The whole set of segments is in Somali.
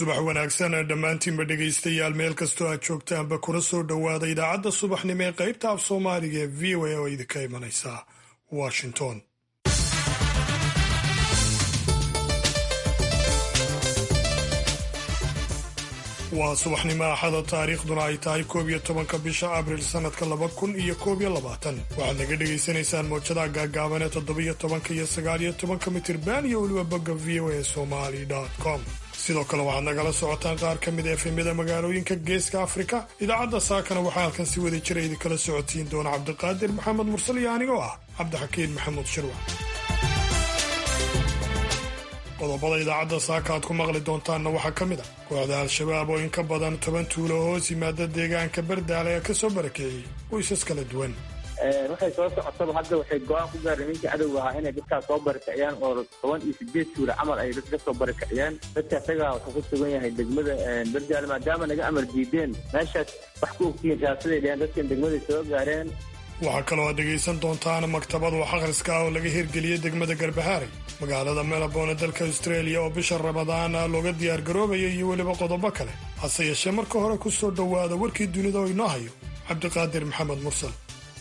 subax wanaagsan dhammaantiinba dhegaystayaal meel kastoo aad joogtaanba kuna soo dhowaada idaacadda subaxnimo ee qaybta af soomaaliga ee v o a oo idinka imanaysa washington waa subaxnimo axada taariikhduna ay tahay koob iyo tobanka bisha abril sannadka laba kun iyo koob iyo labaatan waxaad naga dhegaysanaysaan mowjadaha gaagaaban ee toddobiyo tobanka iyo sagaaliyo tobanka mitirban iyo weliba bogga v o a somali com sidoo kale waxaad nagala socotaan qaar ka mid a efemyada magaalooyinka geeska afrika idaacadda saakana waxaa halkan si wada jira idinkala socotiin doona cabdiqaadir maxamed mursal iyo anigoo ah cabdixakiin maxamuud shirwac qodobada idaacadda saaka aad ku maqli doontaanna waxaa ka mid a kooxda al-shabaab oo in ka badan toban tuulo hoos yimaada deegaanka bardaale ee ka soo barakeeyey qoysas kala duwan waxay soo socotaba hadda waxay go-aan ku gaareen ninkii cadowga ahaa inay dadkaas soo barakiciyaan oo toban iyo sideed tuula camal ay dadka soo barakiciyaan dadka isagaa wuxuu ku sugan yahay degmada bardaale maadaama naga amar diideen meeshaas wax ku ogtihiin raasaday dheheen dadkan degmaday soo gaareen waxaa kaloo aad dhegaysan doontaan maktabad wax akhriska ah oo laga hirgeliyey degmada garbahaaray magaalada melbourne dalka australia oo bisha ramadaan looga diyaargaroobaya iyo weliba qodobo kale hase yeeshee marka hore ku soo dhowaada warkii dunida oo inoo hayo cabdiqaadir maxamed mursal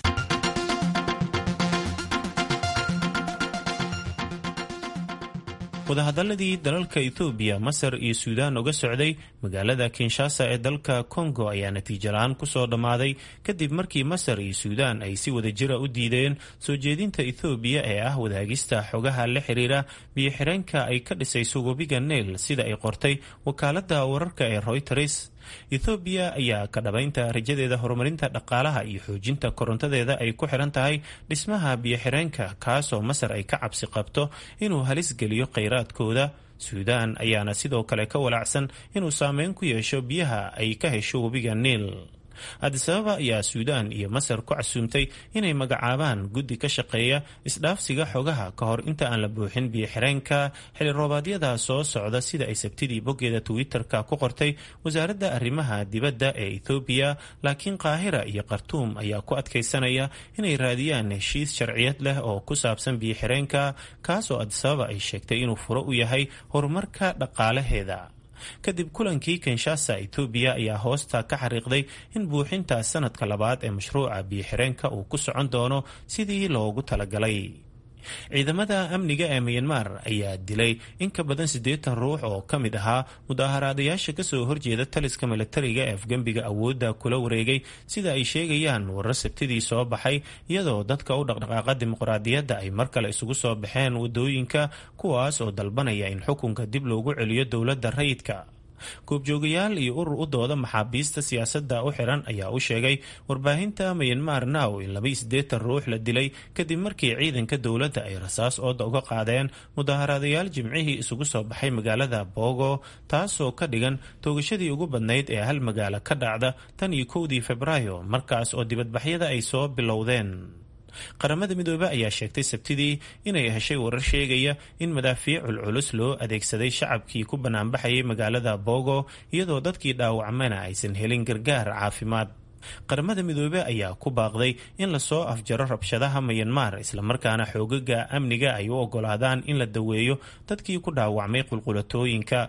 wadahadaladii dalalka ethoobiya masar iyo suudaan uga socday magaalada kinshasa ee dalka kongo ayaa natiijo la-aan kusoo dhammaaday kadib markii masar iyo suudaan ay si wada jira u diideen soo jeedinta ethoobiya ee ah wadaagista xogaha la xiriira biyo-xireenka ay ka dhisayso webiga neil sida ay qortay wakaaladda wararka ee royters ethoobiya ayaa ka dhabaynta rajadeeda horumarinta dhaqaalaha iyo xoojinta korontadeeda ay ku xiran tahay dhismaha biyo-xireenka kaasoo masar ay ka cabsi qabto inuu halis geliyo kheyraadkooda suudaan ayaana sidoo kale ka walaacsan inuu saameyn ku yeesho biyaha ay ka hesho webiga niil adisababa ayaa suudaan iyo masar ku casuumtay inay magacaabaan guddi ka shaqeeya isdhaafsiga xogaha ka hor inta aan la buuxin biyo-xireenka xili roobaadyada soo socda sida ay sabtidii boggeeda twitter-ka ku qortay wasaaradda arrimaha dibadda ee ethoobiya laakiin qaahira iyo khartuum ayaa ku adkaysanaya inay raadiyaan heshiis sharciyad leh oo ku saabsan biyo-xireenka kaasoo adisababa ay sheegtay inuu furo u yahay horumarka dhaqaalaheeda kadib kulankii kinshasa etoobiya ayaa hoosta ka xariiqday in buuxinta sanadka labaad ee mashruuca biyo-xireenka uu ku socon doono sidii loogu talagalay ciidamada amniga ee miyanmar ayaa dilay in ka badan siddeetan ruux oo ka mid ahaa mudaaharaadayaasha kasoo horjeeda taliska milatariga ee afgembiga awoodda kula wareegay sida ay sheegayaan warar sabtidii soo baxay iyadoo dadka u dhaqdhaqaaqa dimuqraadiyadda ay mar kale isugu soo baxeen wadooyinka kuwaas oo dalbanaya in xukunka dib loogu celiyo dowladda rayidka goobjoogayaal iyo urur u dooda maxaabiista siyaasadda u xiran ayaa u sheegay warbaahinta mayanmar now in laba iyo siddeetan ruux la dilay kadib markii ciidanka dowladda ay rasaas ooda uga qaadeen mudaaharaadayaal jimcihii isugu soo baxay magaalada bogo taasoo ka dhigan toogashadii ugu badnayd ee hal magaalo ka dhacda tan iyo kowdii febraayo markaas oo dibadbaxyada ay soo bilowdeen qaramada midoobe ayaa sheegtay sabtidii inay heshay warar sheegaya in madaafiic culculus loo adeegsaday shacabkii ku banaanbaxayay magaalada bogo iyadoo dadkii dhaawacmana aysan helin gargaar caafimaad qaramada midoobe ayaa ku baaqday in lasoo afjaro rabshadaha mayanmar islamarkaana xoogaga amniga ay u ogolaadaan in la daweeyo dadkii ku dhaawacmay qulqulatooyinka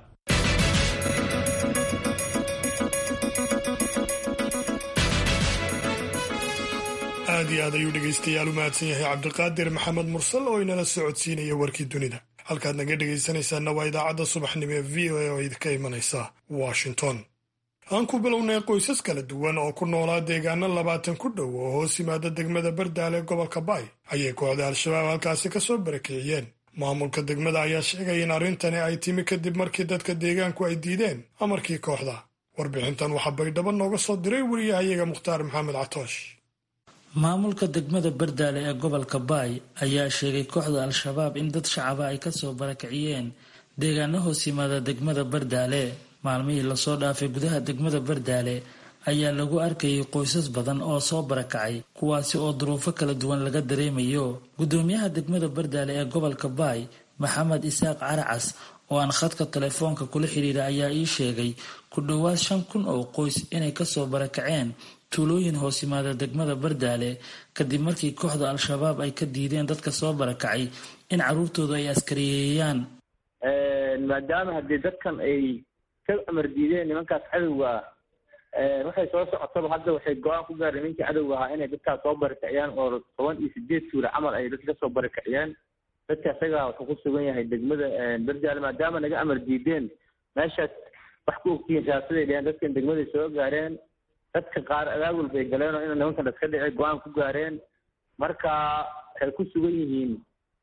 aad iyo aad ayuu dhegaystayaal u mahadsan yahay cabdiqaadir maxamed mursal oo inala socodsiinaya warkii dunida halkaad naga dhegaysanaysaanna waa idaacadda subaxnimo ee v o a oo idinka imanaysa washington aan ku bilownay qoysas kala duwan oo ku noolaa deegaano labaatan ku dhow oo hoos yimaada degmada bardaale ee gobolka baay ayay kooxda al-shabaab halkaasi ka soo barakeeyeen maamulka degmada ayaa sheegay in arrintani ay timi kadib markii dadka deegaanku ay diideen amarkii kooxda warbixintan waxaa baydhabo nooga soo diray wariyahayaga mukhtaar maxamed catoosh maamulka degmada bardaale ee gobolka baay ayaa sheegay kooxda al-shabaab in dad shacaba ay kasoo barakiciyeen deegaano hoos yimaada degmada bardaale maalmihii lasoo dhaafay gudaha degmada bardaale ayaa lagu arkayay qoysas badan oo soo barakacay kuwaasi oo duruufo kala duwan laga dareemayo gudoomiyaha degmada bardaale ee gobolka baay maxamed isaaq caracas oo aan khadka telefoonka kula xidhiira ayaa ii sheegay ku dhowaad shan kun oo qoys inay kasoo barakaceen tuulooyin hoos yimaada degmada bardaale kadib markii kooxda al-shabaab ay ka diideen dadka soo barakacay in caruurtooda ay askariyeeyaan maadaama haddii dadkan ay ka amar diideen nimankaas cadowga ah waxay soo socotaba hadda waxay go-aan ku gaareen ninkii cadowga ahaa inay dadkaas soo barikiciyaan oo toban iyo sideed suura camal ay dadka kasoo barikiciyaan dadka isagaa wuxuu ku sugan yahay degmada berjaale maadaama naga amar diideen meeshaas wax ku ogtihiin siyaasaday dheheen dadkan degmaday soo gaareen dadka qaar abaabul bay galeen oo ina nimankan iska dhici go-aan ku gaareen marka waxay ku sugan yihiin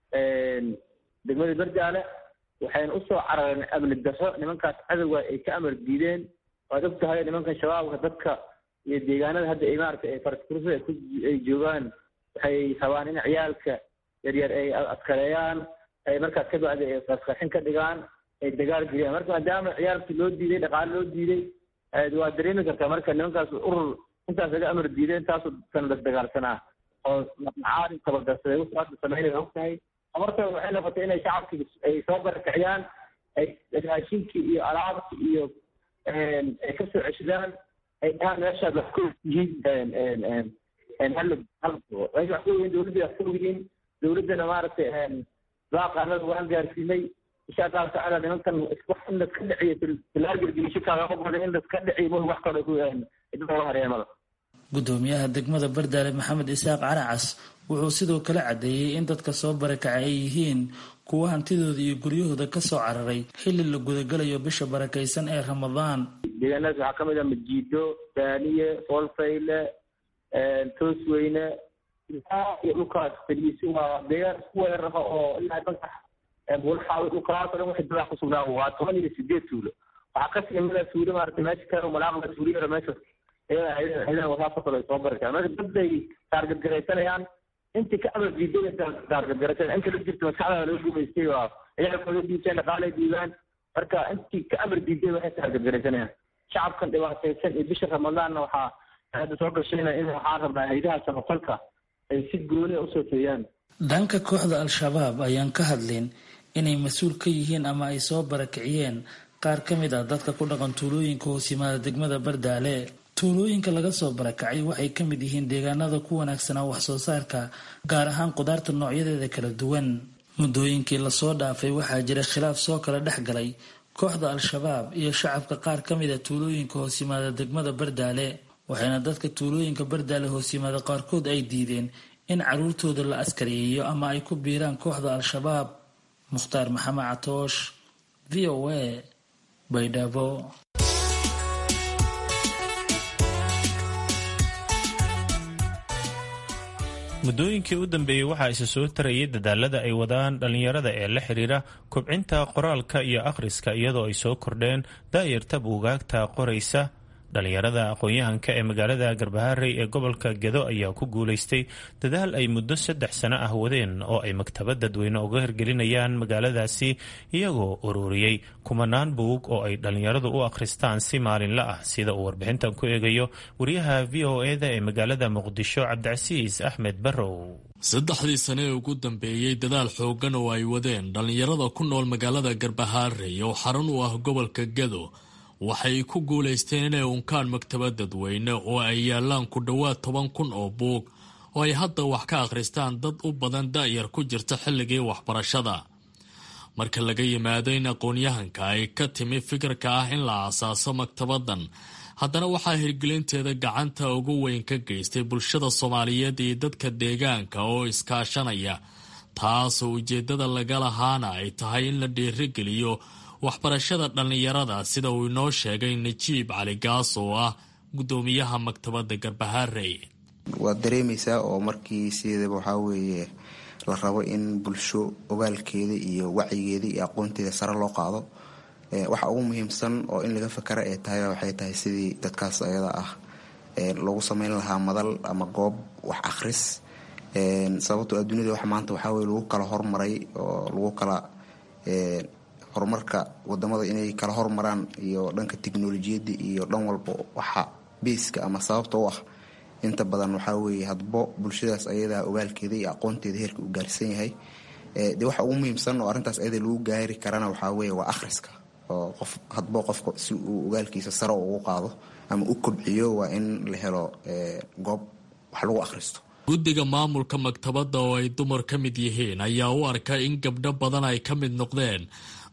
degmada berjaale waxayna usoo carareen amni darro nimankaas cadowga ay ka amar diideen waad og tahay nimankan shabaabka dadka iyo deegaanada hadda ay maaragtay ay faraskursa ay ku ay joogaan waxay rabaan in ciyaalka yaryar ay askareeyaan ay markaas ka bacdi ay qarqarxin ka dhigaan ay dagaal geliyaan marka maadaama ciyaalkii loo diiday dhaqaale loo diiday waa dareemi kartaa marka nimankaas urur intaas laga amar diideen taasoo kan las dagaalsanaa oo macaalin tabadarsaday wuxuu hadda sameynaya og tahay amartooda waxay noqotay inay shacabkii ay soo barakiciyaan ay raashinkii iyo alaabkii iyo ay kasoo ceshadaan ay dhahaan meeshaad wax ku yihiin hal meesha wax ku yihiin dowladda wax ku yihiin dowladdana maaragtay baaqaanada waan gaarsiinay insha allahu tacaala nimankan wax in laska dhiciyo filaagelgelisho kaagama goda in laska dhiciyo ma wax kale ku idada hareemada gudoomiyaha degmada bardaale maxamed isaaq caracas wuxuu sidoo kale caddeeyey in dadka soo barakacay ay yihiin kuwa hantidooda iyo guryahooda kasoo cararay xilli la gudagalayo bisha barakaysan ee ramadaan deegaanadaas waxaa kamid ah majiido daaniye foolfayle toosweyne iyo dhulkaas fadhiisi waa deegaan isku weerara oo ilaa danka buulxaawi dhulkaas o dhan waxay dadaa kusugnaa waa toban iyo sideed tuulo waxaa kasii mida tuulo maarata meesha kale malaaqda tuuliyara meesha iyada wasaasoo ay soo baritaan marka dadbay taargadgaraysanayaan intii ka amar diiday taargadgaraysan inta la jirta maskaxda laga gumaystay waa ciyaalkooda dhiibteen dhaqaalay dhiibaan marka intii ka amar diiday waxay taargadgaraysanayaan shacabkan dhibaataysan iyo bisha ramadaanna waxaa hadda soo gashayna in waxaan rabnaa haydaha samafalka ay si gooni usoo teeyaan dhanka kooxda al-shabaab ayaan ka hadlin inay mas-uul ka yihiin ama ay soo barakiciyeen qaar ka mid ah dadka ku dhaqan tuulooyinka hoos yimaada degmada bardaale tuulooyinka laga soo barakacay waxay ka mid yihiin deegaanada ku wanaagsanaa wax soo saarka gaar ahaan qudaarta noocyadeeda kala duwan muddooyinkii lasoo dhaafay waxaa jira khilaaf soo kala dhex galay kooxda al-shabaab iyo shacabka qaar ka mid a tuulooyinka hoos yimaada degmada bardaale waxayna dadka tuulooyinka bardaale hoos yimaada qaarkood ay diideen in caruurtooda la askariyeeyo ama ay ku biiraan kooxda al-shabaab mukhtaar maxamed catoosh v o a baydhabo muddooyinkii u dambeeyey waxaa isa soo tarayay dadaalada ay wadaan dhallinyarada ee la xiriira kobcinta qoraalka iyo akhriska iyadoo ay soo kordheen daayarta buugaagta qoraysa dhallinyarada aqoon-yahanka ee magaalada garbaharey ee gobolka gedo ayaa ku guulaystay dadaal ay muddo saddex sano ah wadeen oo ay maktabad dadweyne uga hirgelinayaan magaaladaasi iyagoo ururiyey kumanaan buug oo ay dhallinyaradu u akhristaan si maalinla ah sida uu warbixintan ku eegayo wariyaha v o eda ee magaalada muqdisho cabdicasiis axmed barrow saddexdii sane ee ugu dambeeyey dadaal xooggan oo ay wadeen dhallinyarada ku nool magaalada garbaharey oo xarun u ah gobolka gedo waxay ku guulaysteen inay unkaan maktabad dadweyne oo ay yaalaan ku dhowaad toban kun oo buug oo ay hadda wax ka akhristaan dad u badan da'yar ku jirta xilligii waxbarashada marka laga yimaado in aqoon-yahanka ay ka timi fikirka ah in la aasaaso maktabaddan haddana waxaa hirgelinteeda gacanta ugu weyn ka geystay bulshada soomaaliyeed iyo dadka deegaanka oo iskaashanaya taasoo ujeeddada laga lahaana ay tahay in la dhiirigeliyo waxbarashada dhallinyarada sida uu inoo sheegay najiib cali gaas oo ah guddoomiyaha maktabadda garbaharey waad dareemaysaa oo markii sideedaba waxaa weeye la rabo in bulsho ogaalkeeda iyo wacyigeeda iyo aqoonteeda sare loo qaado waxa ugu muhiimsan oo in laga fakara ee tahay waxay tahay sidii dadkaas ayada ah lagu sameyn lahaa madal ama goob wax akhris sababtoo adduunyada wax maanta waxaa weye lagu kala hormaray oo lagu kala horumarka wadamada inay kala hormaraan iyo dhanka tiknolojiyadda iyo dhan walba waxa biiska ama sababta u ah inta badan waxaa weeye hadbo bulshadaas ayadaa ogaalkeeda iyo aqoonteeda heerka uu gaarsan yahay de waxa ugu muhiimsan oo arrintaas ayada lagu gaari karana waxaa weeye waa akhriska oo qof hadbo qofka si uu ogaalkiisa sare ugu qaado ama u kobciyo waa in la helo goob wax lagu akhristo guddiga maamulka maktabadda oo ay dumar ka mid yihiin ayaa u arka in gabdho badan ay ka mid noqdeen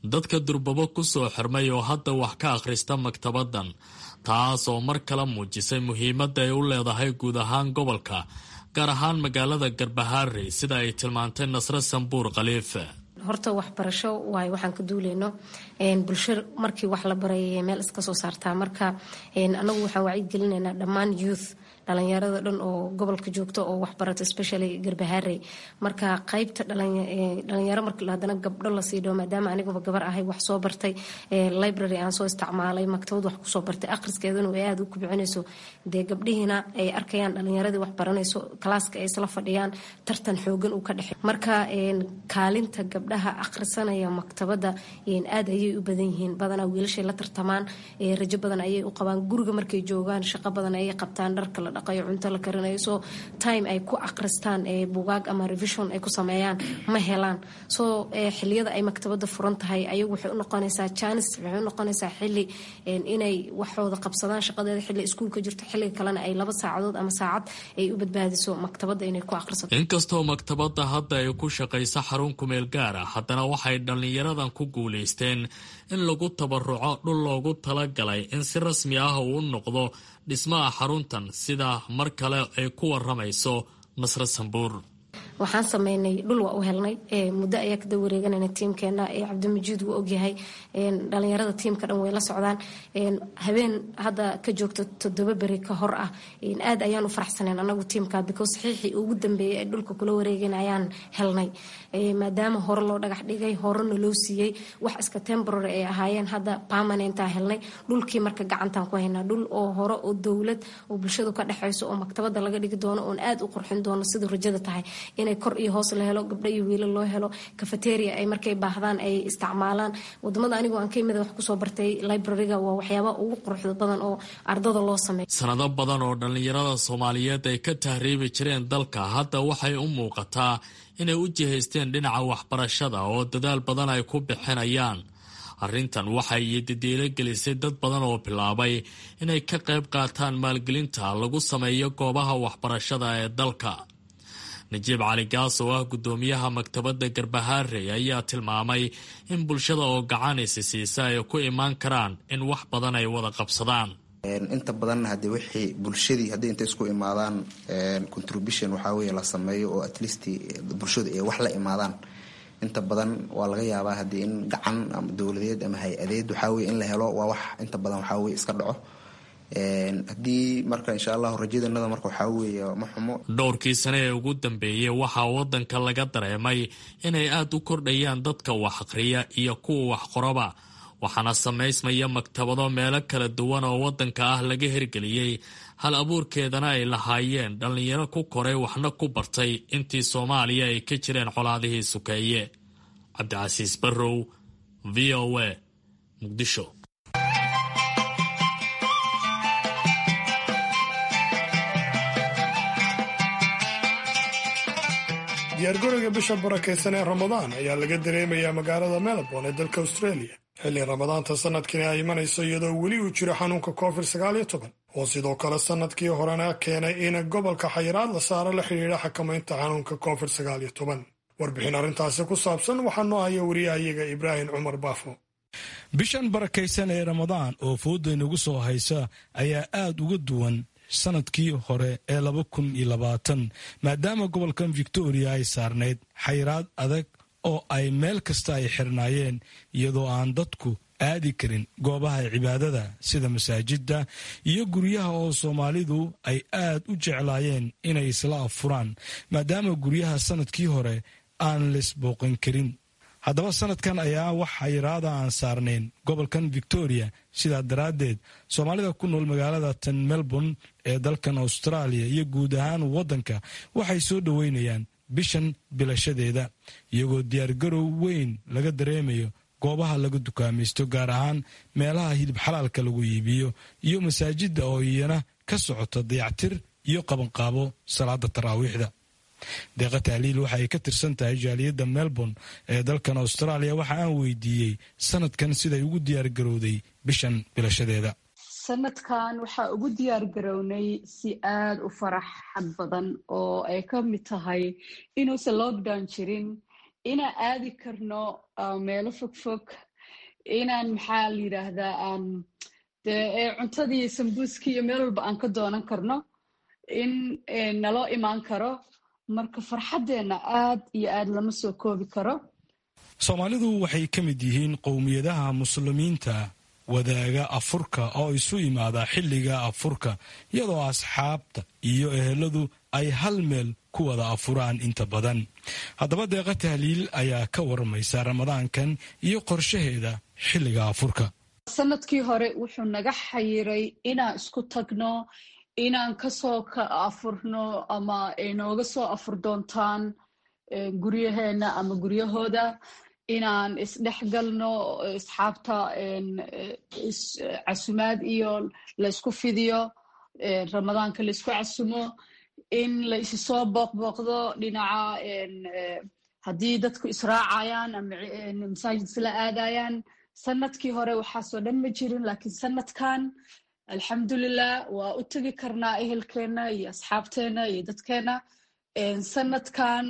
dadka durbabo ku soo xirmay oo hadda wax ka akhrista maktabaddan taas oo mar kale muujisay muhiimadda ay u leedahay guud ahaan gobolka gaar ahaan magaalada garbahaarey sida ay tilmaantay nasre sambuur khaliife horta waxbarasho waayo waxaan ka duuleyno bulsho markii wax la barayay meel iska soo saartaa marka anagu waxaan wacyigelinaynaa dhammaan youth dhalinyarada dhan oo gobolka joogto oo waxbarato especially garbahaarey marka qaybta dhalinyaro marka hadana gabdho lasii dhawo maadaama aniguba gabar ahay wax soo bartay library aan soo isticmaalay maktabad wax kusoo bartay akhriskeedana ay aada u kubcinayso dee gabdhihiina ay arkayaan dhalinyaradii wax baranayso kalaaska ay isla fadhiyaan tartan xoogan uu ka dhexey marka kaalinta gabdhaha akhrisanaya maktabada aad ayay u badan yihiin badanaa wiilashay la tartamaan rajo badan ayay u qabaan guriga markay joogaan shaqo badan ayay qabtaan dharka la dhaqayo cunto la karinayo so time ay ku akhristaan bugaag ama revision ay ku sameeyaan ma helaan so xiliyada ay maktabada furan tahay ayagu waxay u noqonaysaa janis waxay u noqonaysaa xili inay waxooda qabsadaan shaqadeeda xilli iskuulka jirto xilliga kalena ay laba saacadood ama saacad ay u badbaadiso maktabada inay ku akhrisato inkastoo maktabadda hadda ay ku shaqayso xarun kumeel gaar ah haddana waxay dhallinyaradan ku guulaysteen in lagu tabaruco dhul loogu talagalay in si rasmi ah uu u noqdo dhismaha xaruntan sida mar kale ay ku waramayso nasre sambuur waxaan sameynay dhul waa u helnay muddo ayaa kada wareeganayna tiimkeena cabdimajiid wuu ogyahay dhalinyarada tiimka dhan way la socdaan habeen hadda ka joogto toddoba beri ka hor ah aad ayaan u faraxsaneen anagu tiimka because saxiixii ugu dambeeyay ee dhulka kula wareegan ayaan helnay maadaama hore loo dhagax dhigay horena loo siiyey wax iska temporary ay ahaayeen hadda permanentaa helnay dhulkii marka gacantaan ku haynaa dhul oo hore oo dowlad oo bulshadu ka dhexayso oo maktabada laga dhigi doono oon aad u qurxin doono siduu rajada tahay inay kor iyo hoos la helo gabdho iyo wiilo loo helo cafeteria ay markay baahdaan ay isticmaalaan wadamada anigu aan ka imida wax kusoo bartay libraryga waa waxyaabaha ugu quruxda badan oo ardada loo sameeyo sanado badan oo dhallinyarada soomaaliyeed ay ka tahriibi jireen dalka hadda waxay u muuqataa inay u jihaysteen dhinaca waxbarashada oo dadaal badan ay ku bixinayaan arrintan waxay yadidiilo gelisay dad badan oo bilaabay inay ka qayb qaataan maalgelinta lagu sameeyo goobaha waxbarashada ee dalka najiib cali gaas oo ah guddoomiyaha maktabadda garbahaarey ayaa tilmaamay in bulshada oo gacanaysi siisa ay ku imaan karaan in wax badan ay wada qabsadaan inta badanna haddii wixii bulshadii haddii intay isku imaadaan contribution waxaa weeye la sameeyo oo at least bulshadu ay wax la imaadaan inta badan waa laga yaabaa haddii in gacan ama dowladeed ama hay-adeed waxaa weye in la helo waa wax inta badan waxaa weye iska dhaco haddii marka insha allahu rajadanada marka waxaa weeye ma xumo dhowrkii sane ee ugu dambeeyey waxaa wadanka laga dareemay inay aada u kordhayaan dadka wax akhriya iyo kuwa wax qoraba waxaana samaysmaya maktabado meelo kala duwan oo wadanka ah laga hirgeliyey hal abuurkeedana ay lahaayeen dhallinyaro ku koray waxna ku bartay intii soomaaliya ay ka jireen colaadihii sukeeye cabdicasiis barrow v o a muqdisho diyaargarowga bisha barakaysan ee ramadaan ayaa laga dareemayaa magaalada melbourne ee dalka australia xilli ramadaanta sanadkani ay imanayso iyadoo weli uu jiro xanuunka covid sagaal iyo toban oo sidoo kale sanadkii horena keenay in gobolka xayiraad la saaro la xidhiidha xakamaynta xanuunka covid sagaal iyo toban warbixin arrintaasi ku saabsan waxaa noo haya wariyahayaga ibraahim cumar baafo bishan barakaysan ee ramadaan oo fooda inagu soo haysa ayaa aad uga duwan sanadkii hore ee laba kun iyo labaatan maadaama gobolkan victoria ay saarnayd xayiraad adag oo ay meel kasta ay xirnaayeen iyadoo aan dadku aadi karin goobaha cibaadada sida masaajidda iyo guryaha oo soomaalidu ay aad u jeclaayeen inay isla affuraan maadaama guryaha sanadkii hore aan laisbooqan karin haddaba sanadkan ayaa wax xayiraada aan saarnayn gobolkan victoria sidaa daraaddeed soomaalida ku nool magaalada tan melbourne ee dalkan australia iyo guud ahaan waddanka waxay soo dhoweynayaan bishan bilashadeeda iyagoo diyaargarow weyn laga dareemayo goobaha laga dukaamaysto gaar ahaan meelaha hilib xalaalka lagu iibiyo iyo masaajidda oo iyana ka socota dayactir iyo qabanqaabo salaada taraawiixda deeqa tahliil waxa ay ka tirsan tahay jaaliyadda melbourne ee dalkan australia waxa aan weydiiyey sanadkan siday ugu diyaargarowday bishan bilashadeeda sanadkan waxaa ugu diyaar garownay si aada u faraxad badan oo ay ka mid tahay inuusan lockdown jirin inaan aadi karno meelo fogfog inaan maxaa la yidhaahdaa aan dee cuntadii sambuuskii iyo meel walba aan ka doonan karno in naloo imaan karo marka farxaddeenna aad iyo aad lama soo koobi karo soomaalidu waxay ka mid yihiin qowmiyadaha muslimiinta wadaaga afurka oo isu imaada xilliga afurka iyadoo asxaabta iyo eheladu ay hal meel ku wada afuraan inta badan haddaba deeqa tahliil ayaa ka warmaysa ramadaankan iyo qorshaheeda xilliga afurka sanadkii hore wuxuu naga xayiray inaan isku tagno inaan kasoo ka afurno ama nooga soo afur doontaan guryaheena ama guryahooda inaan isdhexgalno asxaabta casumaad iyo laysku fidiyo ramadaanka laysku casumo in la isi soo booqbooqdo dhinaca haddii dadku israacayaan ama masaajid isla aadayaan sanadkii hore waxaasoo dhan ma jirin laakiin sanadkan alxamdulilah waa u tegi karnaa ehelkeenna iyo asxaabteenna iyo dadkeenna sanadkan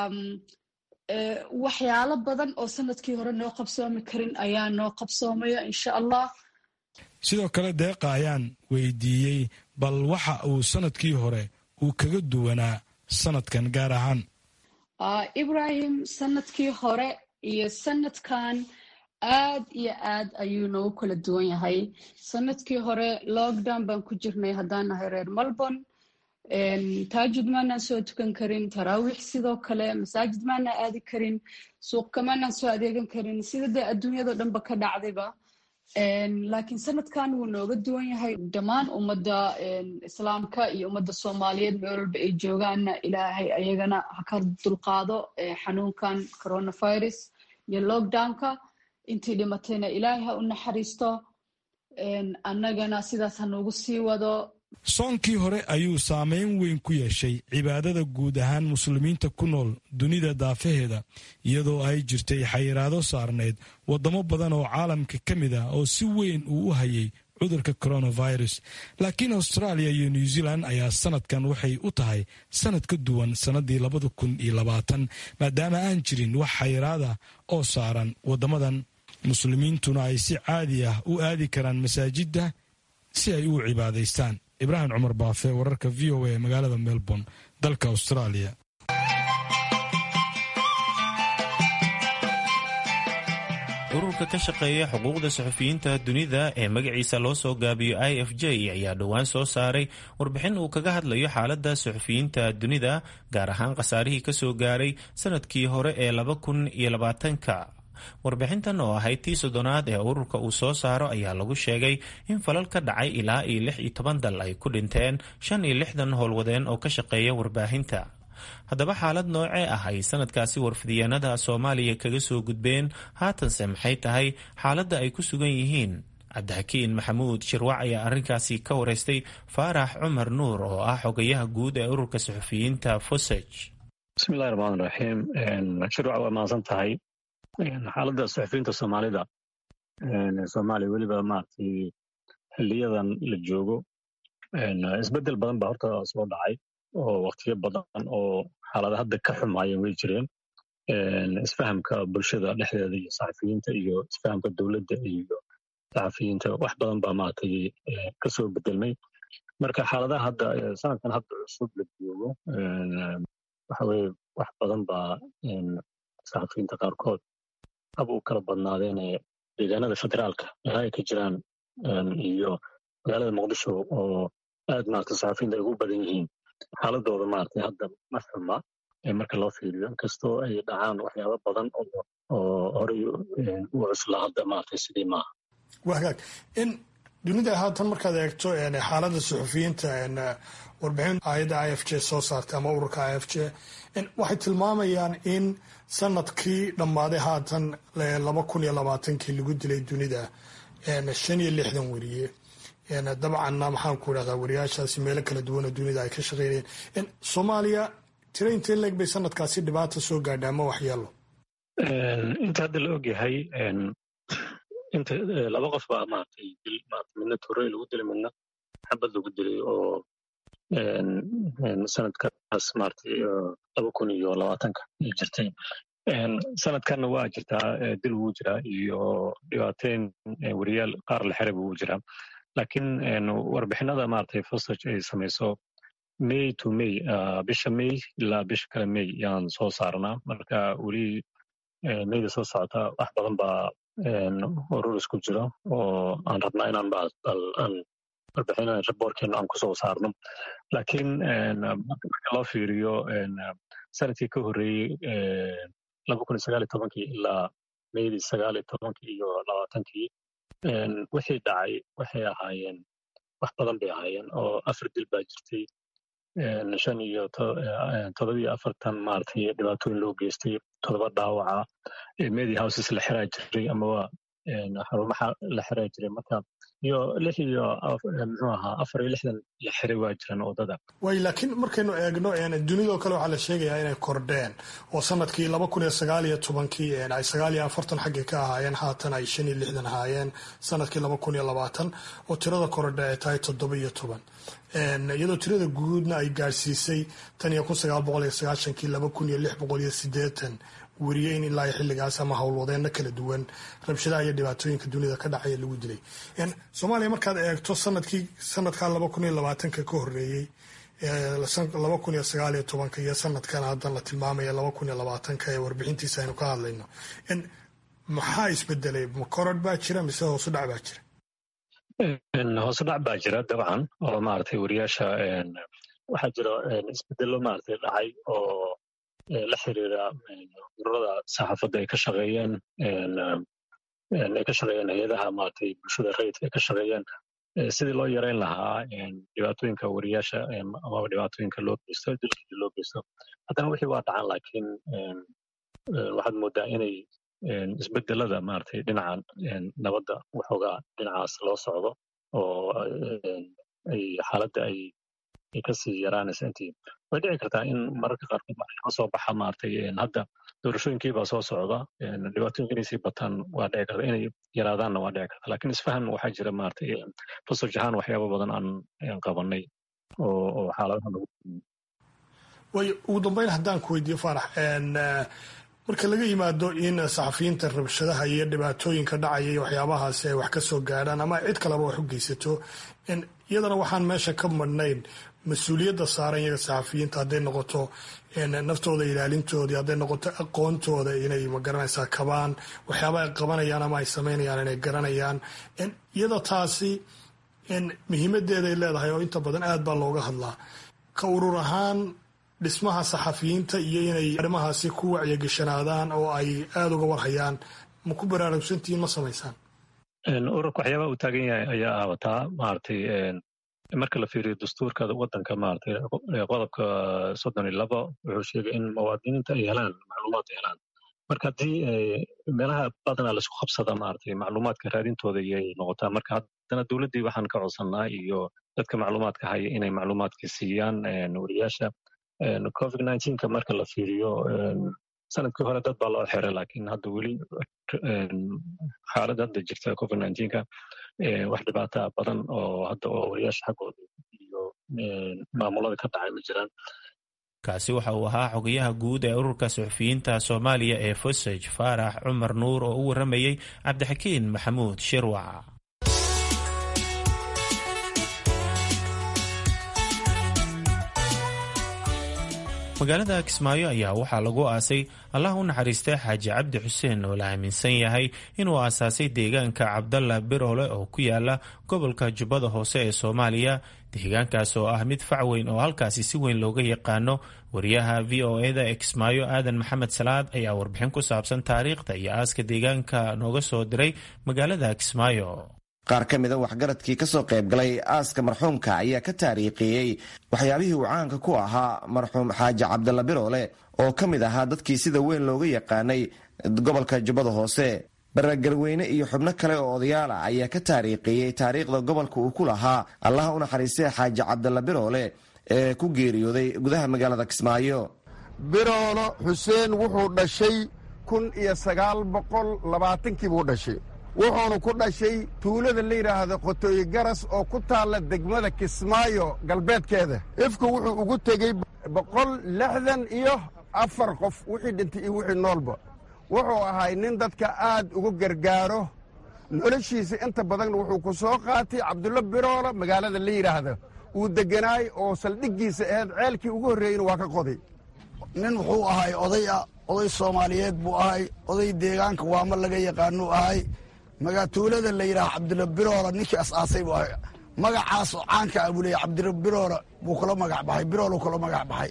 waxyaalo badan oo sanadkii hore noo qabsoomi karin ayaa noo qabsoomaya insha allah sidoo kale deeqa ayaan weydiiyey bal waxa uu sanadkii hore uu kaga duwanaa sanadkan gaar ahaan ibrahim sanadkii hore iyo sanadkan aad iyo aad ayuu noogu kala duwan yahay sanadkii hore lockdown baan ku jirnay haddaan nahay reer melbourne taajud maanaan soo tukan karin taraawiix sidoo kale masaajid maanaan aadi karin suuqka maanaan soo adeegan karin sida dee adduunyado dhanba ka dhacdayba laakiin sanadkan wuu nooga duwan yahay dhammaan ummadda islaamka iyo ummadda soomaaliyeed meel walba ay joogaanna ilaahay ayagana ha ka dulqaado xanuunkan coronavirus iyo lockdownka intii dhimatayna ilaahay ha u naxariisto annagana sidaas ha noogu sii wado soonkii hore ayuu saameyn weyn ku yeeshay cibaadada guud ahaan muslimiinta ku nool dunida daafaheeda iyadoo ay jirtay xayiraado saarneyd waddamo badan oo caalamka ka mid ah oo si weyn uu u hayay cudurka coronavirus laakiin australia iyo new zealand ayaa sanadkan waxay u tahay sanad ka duwan sannadii labada kun iyo labaatan maadaama aan jirin wax xayiraada oo saaran waddamadan muslimiintuna ay si caadi ah u aadi karaan masaajidda si ay u cibaadaystaan ibraahim cumar baafe wararka v o a magaalada melbourne dalka australia ururka ka shaqeeya xuquuqda suxufiyiinta dunida ee magaciisa loo soo gaabiyo i f j ayaa dhowaan soo saaray warbixin uu kaga hadlayo xaaladda suxufiyiinta dunida gaar ahaan khasaarihii kasoo gaaray sanadkii hore ee laba kun iyo labaatanka warbixintan oo ahayd tii soddonaad ee ururka uu soo saaro ayaa lagu sheegay in falal ka dhacay ilaa iyo lix iyo toban dal ay ku dhinteen shan iyo lixdan howlwadeen oo ka shaqeeya warbaahinta haddaba xaalad noocee ah ay sanadkaasi warfidyaenada soomaaliya kaga soo gudbeen haatanse maxay tahay xaaladda ay ku sugan yihiin cabdixakiin maxamuud shirwac ayaa arrinkaasi ka wareystay faarax cumar nuur oo ah xogayaha guud ee ururka suxufiyiinta fosej bismillahi raxmaan raxiim shirwac waa mahadsan tahay xaaladda suxufiyiinta soomaalida soomaaliya weliba maaragtay xiliyadan la joogo isbeddel badan baa horta soo dhacay oo waktiyo badan oo xaalada hadda ka xumaayeen way jireen isfahamka bulshada dhexdeeda iyo saxafiyiinta iyo isfahamka dowladda iyo saxafiyiinta wax badan baa maaragtay kasoo bedelmay marka xaaladaha hadda sanadkan hadda cusub la joogo waxa weye wax badan baa saxafiyiinta qaarkood hab u kala badnaadeene deegaanada federaalka meelaha ay ka jiraan iyo magaalada muqdisho oo aad maaragtay saxafiyiinta ay ugu badan yihiin xaaladooda maaragtay hadda ma xuma marka loo fiiriyo inkastoo ay dhacaan waxyaaba badan oo horey u cusla hadda maaragtay sidii maaha waa hagaag in dunida haatan markaad eegto xaaladda suxufiyiinta warbixin ayadda i f j soo saartay ama ururka i f j waxay tilmaamayaan in sanadkii dhammaaday haatan laba kun iyo labaatankii lagu dilay dunida shan iyo lixdan weriye dabcanna maxaan ku idhahdaa wariyaashaasi meelo kala duwan oo dunida ay ka shaqeynayeen soomaaliya tira intee leeg bay sanadkaasi dhibaata soo gaadha ama waxyeelo inta hadda la ogyahay inta laba qof baa maaragtay dil maaragtay midna torey lagu dilay midna xabad lagu dilay oo sanadkaas maaragtay laba kun iyo labaatanka ay jirtay sanadkanna waa jirtaa dil wuu jiraa iyo dhibaateyn weriyaal qaar la xiray wuu jiraa laakiin warbixinada maaragtay fosage ay samayso may to may bisha may ilaa bisha kale may yaan soo saarnaa marka weli mayda soo socota wax badan baa urur isku jiro oo aan rabnaa inaan aan warbixin raboorkeena aan kusoo saarno laakiin marka loo fiiriyo sanadkii ka horreeyey laba kun iyo sagaal iyo tobankii ilaa maydii sagaal iyo tobankii iyo labaatankii wixii dhacay waxay ahaayeen wax badan bay ahaayeen oo afar dil baa jirtay shan iyo todobiyo afartan maaragtay dhibaatooyin loo geystay todoba dhaawaca media houses la xiraa jiray amaba xarumaha la xiraa jiray marka iyo lix iyo muxuu ahaa afar iyo lixdan la xiray waa jiraan wadada way laakiin markaynu eegno dunidoo kale waxaa la sheegayaa inay kordheen oo sanadkii laba kun iyo sagaal iyo tobankii ay sagaal iyo afartan xaggii ka ahaayeen haatan ay shan iyo lixdan ahaayeen sanadkii laba kun iyo labaatan oo tirada korodhe ay tahay toddoba iyo toban iyadoo tirada guudna ay gaadhsiisay tan iyo kun sagaal boqol iyo sagaashankii laba kun iyo lix boqol iyo sideetan weriye in ilaa xilligaas ama howlwadeenno kala duwan rabshadaha iyo dhibaatooyinka dunida ka dhacaya lagu dilay soomaaliya markaad eegto sanadkii sanadkaa laba kun iyo labaatanka ka horreeyey laba kun iyo sagaal iyo tobanka iyo sanadkan haddan la tilmaamaya laba kun iyo labaatanka ee warbixintiisa aynu ka hadlayno maxaa isbedelay ma korod baa jira mise hoosu dhac baa jira hoose dhac baa jira dabcan oo maaragtay weriyaasha waxaa jira isbedelo maaragtay dhacay oo la xiriira ururada saxaafadda ay ka shaqeeyeen ay ka shaqeeyeen hay-adaha maaragtay bulshada rayidka ay ka shaqeeyeen sidii loo yareyn lahaa dhibaatooyinka weriyaasha amaba dhibaatooyinka loo geysto dilkii loo geysto haddana wixii waa dhacan laakiin waxaad moodaa inay isbedelada maaragtay dhinaca nabadda waxoogaa dhinacaas loo socdo oo ay xaaladda ay ay kasii yaraanaysa intii way dhici kartaa in mararka qaarkood waxaa soo baxa maaragtay hadda doorashooyinkii baa soo socda dhibaatooyinka inay sii bataan waa dhici karta inay yaraadaanna waa dhici karta laakiin isfahan waxaa jira maaragtay fasoj ahaan waxyaaba badan aan qabanay oo oo xaaladaha lagu way ugu dambeyn haddaan ku weydiiyo faarax marka laga yimaado in saxafiyiinta rabshadaha iyo dhibaatooyinka dhacaya iyo waxyaabahaasi ay wax ka soo gaadhaan ama cid kaleba wax u geysato iyadana waxaan meesha ka madhnayn mas-uuliyadda saaran iyaga saxafiyiinta hadday noqoto naftooda ilaalintoodii hadday noqoto aqoontooda inay magaranaysaa kabaan waxyaaba ay qabanayaan ama ay samaynayaan inay garanayaan iyada taasi muhiimadeeday leedahay oo inta badan aad baa looga hadlaa ka urur ahaan dhismaha saxafiyiinta iyo inay arrimahaasi ku wacyagashanaadaan oo ay aada uga warhayaan ma ku baraarugsantihiin ma samaysaan ururka waxyaabaha uu taagan yahay ayaa aawataa maaragtay marka la fiiriyo dastuurka waddanka maaragtay qodobka soddon iyo labo wuxuu sheegay in muwaadiniinta ay helaan macluumaad ay helaan marka haddii meelaha badanaa laisku qabsada maaragtay macluumaadka raadintooda iyay noqotaa marka haddana dowladdii waxaan ka codsannaa iyo dadka macluumaadka haya inay macluumaadka siiyaan weriyaasha covid nineteenka marka la fiiriyo sanadkii hore dad baa loo xiray laakiin hadda weli xaaladda hadda jirta covid nineteenka wax dhibaata badan oo hadda oo wariyaasha xaggooda iyo maamulada ka dhacay ma jiraan kaasi waxa uu ahaa xogayaha guud ee ururka suxufiyiinta soomaaliya ee fosaj faarax cumar nuur oo u waramayey cabdixakiin maxamuud shirwac magaalada kismaayo ayaa waxaa lagu aasay allah u naxariistay xaaji cabdi xuseen oo la aaminsan yahay inuu aasaasay deegaanka cabdalla biroole oo ku yaala gobolka jubbada hoose ee soomaaliya deegaankaas oo ah mid fac weyn oo halkaasi si weyn looga yaqaano wariyaha v o eda ee kismaayo aadan maxamed salaad ayaa warbixin ku saabsan taariikhda iyo aaska deegaanka nooga soo diray magaalada kismaayo qaar ka mida waxgaradkii ka soo qaybgalay aaska marxuumka ayaa ka taariikheeyey waxyaabihii uu caanka ku ahaa marxuum xaaji cabdalla biroole oo ka mid ahaa dadkii sida weyn looga yaqaanay gobolka jubbada hoose baragarweyne iyo xubno kale oo odayaala ayaa ka taariikheeyey taariikhda gobolka uu ku lahaa allaha u naxariistay xaaji cabdalla biroole ee ku geeriyooday gudaha magaalada kismaayo biroolo xuseen wuxuu dhashay kun iyo sagaal boqol labaatankii buu dhashay wuxuunu ku dhashay tuulada la yidhaahdo qotooyi garas oo ku taalla degmada kismaayo galbeedkeeda ifku wuxuu ugu tegey boqol lixdan iyo afar qof wixii dhintay iyo wixii noolba wuxuu ahay nin dadka aad ugu gargaaro noloshiisa inta badanna wuxuu ku soo qaatay cabdulla biroola magaalada la yidhaahda uu degganaay oo saldhiggiisa ahayd ceelkii ugu horreeyeyna waa ka qoday nin wuxuu ahay oday ah oday soomaaliyeed buu ahay oday deegaanka waama laga yaqaanuu ahay magatuulada la yidhaha cabdulla biroola ninkii as-aasay buu ahay magacaasoo caanka ah buu leeyahy cabdilla biroola buu kula magac baxay biroolu kula magac baxay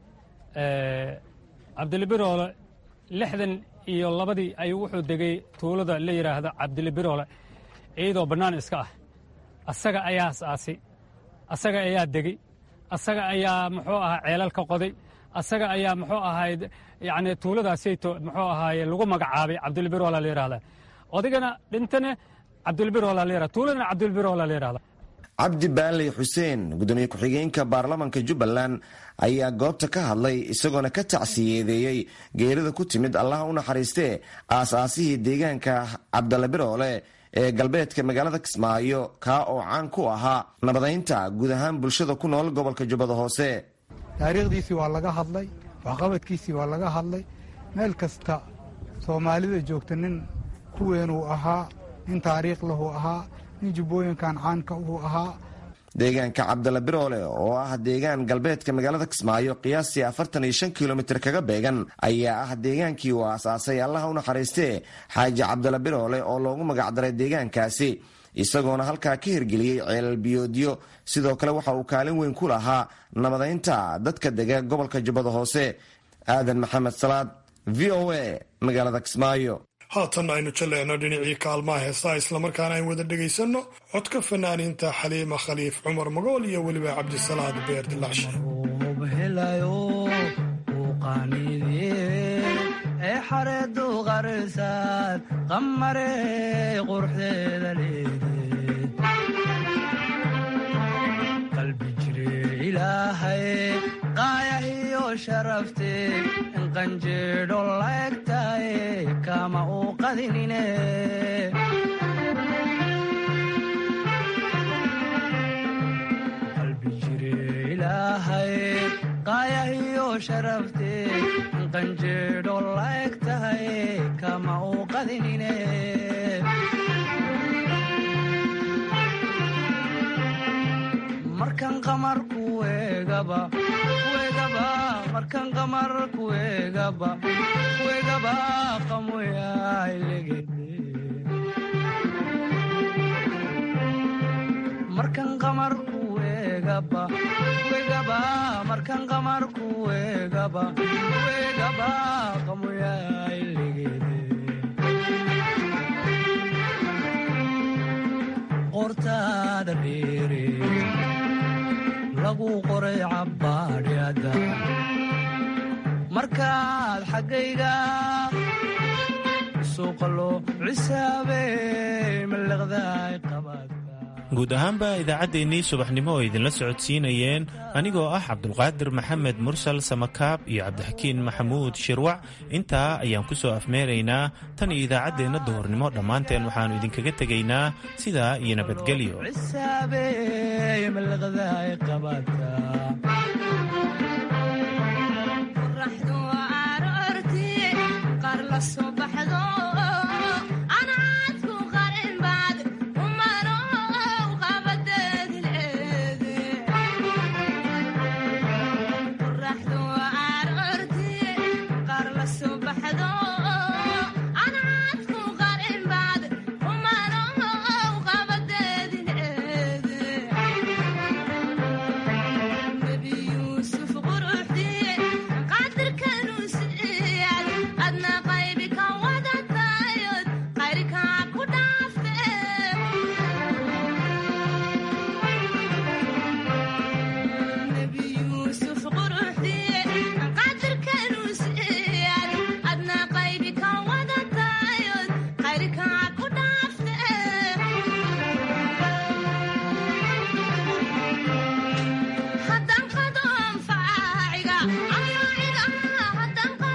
cabdilla biroole lixdan iyo labadii ayuu wuxuu degay tuulada la yidhaahdo cabdilla biroole iyadoo bannaan iska ah asaga ayaa as-aasay asaga ayaa degey asaga ayaa muxuu ahaa ceelal ka qoday asaga ayaa muxuu ahayd yacni tuuladaasayto muxuu ahaaye lagu magacaabay cabdilbiroola la yidhahda odigana dhintana cabdilbiroola la yidhahda tuuladana cabdilbiroola la yidhahda cabdi baanley xuseen gudoomiye ku-xigeenka baarlamanka jubbaland ayaa goobta ka hadlay isagoona ka tacsiyeedeeyey geerida ku timid allaha u naxariistee aas-aasihii deegaanka cabdalla biroole ee galbeedka magaalada kismaayo kaa oo caan ku ahaa nabadaynta guud ahaan bulshada ku nool gobolka jubbada hoose taariikhdiisii waa laga hadlay waxqabadkiisii waa laga hadlay meel kasta soomaalida joogta nin kuweenuu ahaa nin taariikh lahu ahaa nin jubbooyinkan caanka uu ahaa deegaanka cabdalla biroole oo ah deegaan galbeedka magaalada kismaayo qiyaastii afartan iyo shan kilomitir kaga beegan ayaa ah deegaankii uu aasaasay allaha u naxariistee xaaji cabdalla biroole oo loogu magacdaray deegaankaasi isagoona halkaa ka hirgeliyey ceelal biyoodyo sidoo kale waxa uu kaalin weyn ku lahaa nabadaynta dadka dega gobolka jubbada hoose aadan maxamed salaad v o a magaalada kismaayo haatan aynu jalleecno dhinacii kaalmaha heesaa islamarkaana aynu wada dhegaysanno codka fanaaniinta xaliima khaliif cumar magool iyo weliba cabdisalaad beer dilaacshe ee xareedu qarsaad qamare quruxdeeda leedeed qalbi jire ilaahay qaayahiyo sharafte inqanjeedho laegtaye kama uu qadinine qalbi jire ilaahay qaayahiyo sharafte inqanjeedho laeg tahay kama uu qadinine markan qamar kuegaba kuegaba markan qamar kuegaba kuegaba qamoyailegede markan qamar kuegaba kuegaba markan qamar kuegaba kuegaba qamoyailegede qortaada dheere lagu qoray cabbaadhyada markaad xaggayga suuqa loo cisaabey mallaqdaay qabaad guud ahaanba idaacaddeenii subaxnimo oo idinla socodsiinayeen anigoo ah cabdulqaadir maxamed mursal samakaab iyo cabdixakiin maxamuud shirwac intaa ayaan ku soo afmeeraynaa tan iyo idaacaddeenna duhurnimo dhammaanteen waxaannu idinkaga tegaynaa sidaa iyo nabadgelyo subaxdo